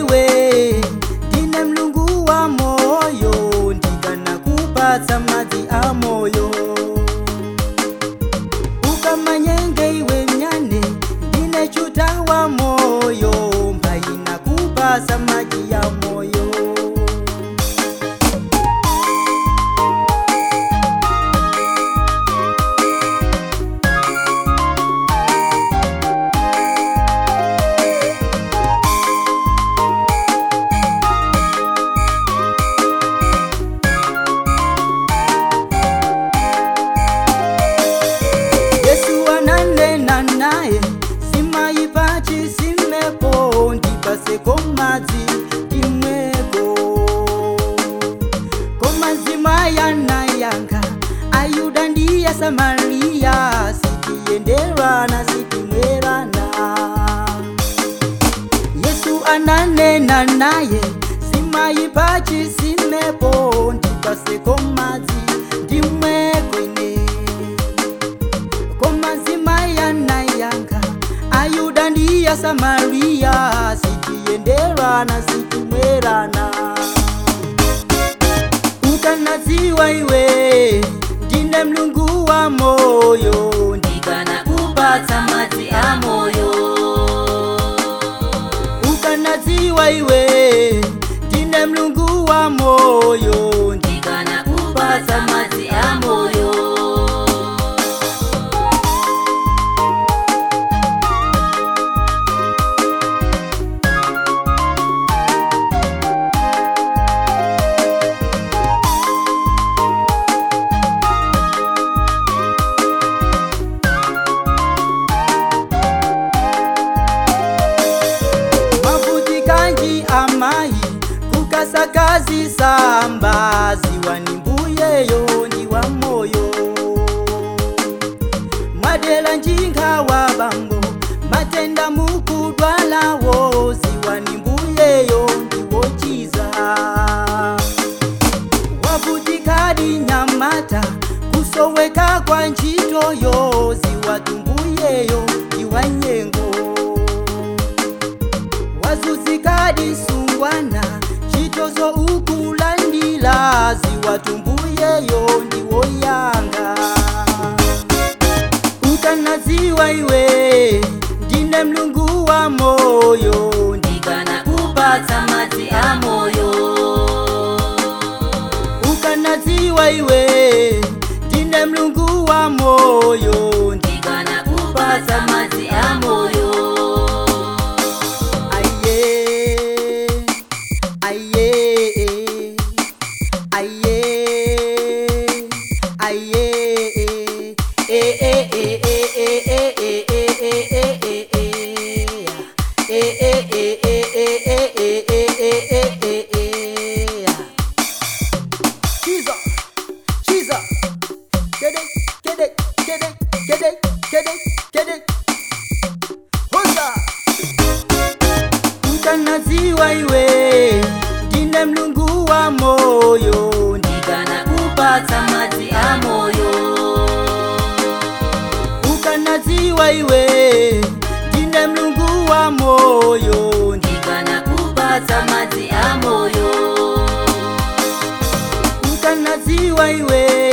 iwe ndine mlungu wa moyo ndikanakupatsa madzi a moyo ukamanyenge iwe mnyane ndine chuta wa moyo mbaina kupasa maji ya moyo yesu ananena naye simaipachi simepo ndipaseko madzi imweko komazima yanayanga ayuda ndiya samariya sitiyenderana sitimwerana yesu ananena naye simaipachi simepo ndipaseko madzi ndimwekwene komazima yanayanga ayuda ndiya samariya sitiyenderana sitimwerana ukanadziwa iwe ndine mlungu wa moyo ndikanakupatsa madzi a moyo ukanadziwa iwe ndine mlungu wa moyo ndikanakupatsa madzi a moyo mavutikanji amayi kukasakazi samba ziwani mbuyeyo ndi wa moyo mwadela njinga wa bambo matenda mukudwalawo ziwani mbuyeyo ndi wochiza wavutikadi nyamata kusoweka kwa ntchitoyo ziwatumbuyeyo ndi wa nyengo wazuzikadi sungwana chitozo ukulandila ziwatumbuyeyo ndiwoyanga ukanadziwa iwe ndine mlungu wa moyo ndikanakupatsa madzi a moyo ukanadziwa iwe ndine mlungu wa moyo ndikanakupatsa madzi a moyo Aye, aye, aye, aye, eh, eh, eh, eh, eh, eh, eh, eh, eh, eh, eh, eh. Eh, eh, eh, eh, eh, eh, eh, eh, eh, eh, eh. Jesus, Jesus. Get it, get it, get it, get it, get it, get it. Hosa! ukanadziwa iwe ndine mlungu wa moyo ndikanakupatsa madzi a moyo ukanadziwa iwe ndine mlungu wa moyo ndikanakupatsa madzi a moyo ukanadziwa iwe